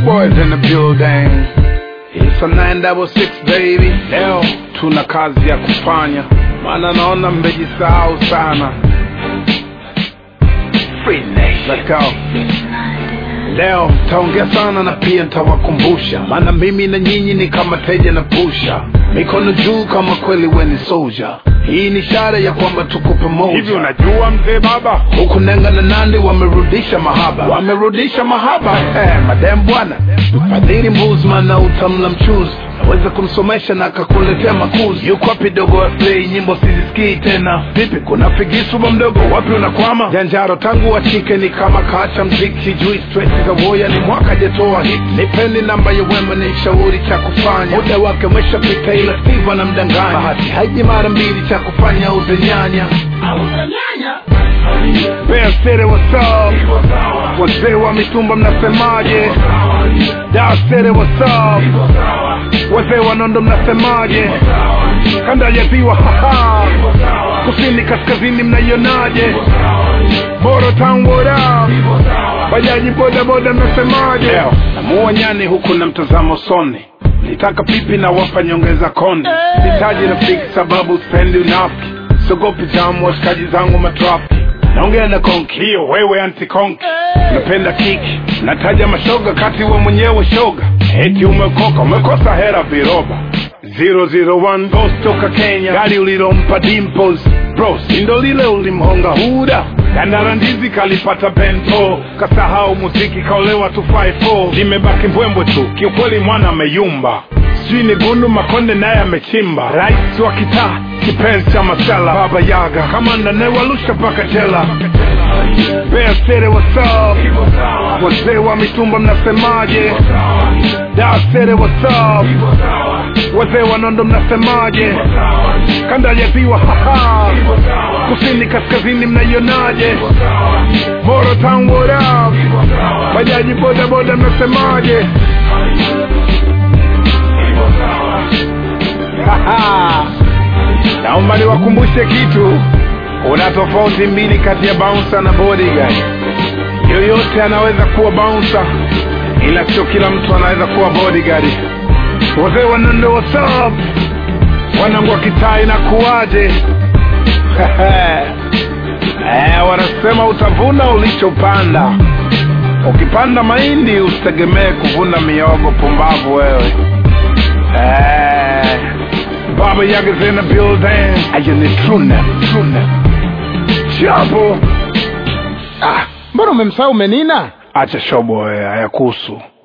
boys in the building. It's a 966 baby. Leo tuna kazi ya kufanya, maana naona mmejisahau sana. Free nation. Let's go. Leo taongea sana na pia ntawakumbusha, maana mimi na nyinyi ni kama teja na pusha, mikono juu kama kweli weni soldier. Hii ni ishara ya kwamba tuko pamoja. hivi unajua mzee baba huku nenga na nandi wamerudisha mahaba wamerudisha mahaba eh, madem bwana mfadhili mbuzman na utamla mchuzi naweza kumsomesha na akakuletea makuzi yuko wapi dogo wa play nyimbo sizisikii tena vipi kuna figisuba mdogo wapi unakwama janjaro tangu wachike ni kama kaacha mziki sijui stress za woya ni mwaka jatoa hit nipeni namba ya wema ni shauri cha kufanya muda wake umeshapita ila steve anamdanganya bahati haiji mara mbili cha kufanya uzenyanya Bear City, what's up? Wazee wa mitumba mnasemaje? Dar City, what's up? Wazee wa Nondo mnasemaje? Kanda ya ziwa, haha. Kusini kaskazini mnaionaje? Moro Town, what up? Bajaji boda boda mnasemaje? Namuua nyani huku na mtazamo soni nitaka pipi na wapa nyongeza konde sitaji rafiki sababu spendi unafiki sogopi jamu washikaji zangu matrafiki naongea na konki hiyo wewe anti konki napenda kiki nataja mashoga kati we mwenyewe shoga eti umekoka umekosa hera viroba 001 Ghost toka Kenya gari ulilompa Dimples bro sindo lile ulimhonga huda dandara ndizi kalipata bento kasahau muziki kaolewa tu 54 limebaki mbwembwe tu kiukweli mwana ameyumba sijui ni gundu makonde naye amechimba rais wa kitaa kipenzi cha masala baba yaga kama nanewalusha mpaka jela Bear City, what's up? wazee wa mitumba mnasemaje Dar City, what's up? wazee wa nondo mnasemaje kanda ya ziwa haha kusini kaskazini mnaionaje moro town what up bajaji boda boda mnasemaje Haha. naomba niwakumbushe kitu kuna tofauti mbili kati ya bouncer na bodyguard yoyote anaweza kuwa bouncer ila sio kila mtu anaweza kuwa bodyguard wazee wanando wasap wanangu wa kitaa inakuwaje eh, wanasema utavuna ulichopanda ukipanda mahindi usitegemee kuvuna miogo pumbavu wewe eh, baba yaga's in the building ayani truna truna chapo Ah, mbona umemsahau menina? acha shobo wewe hayakuhusu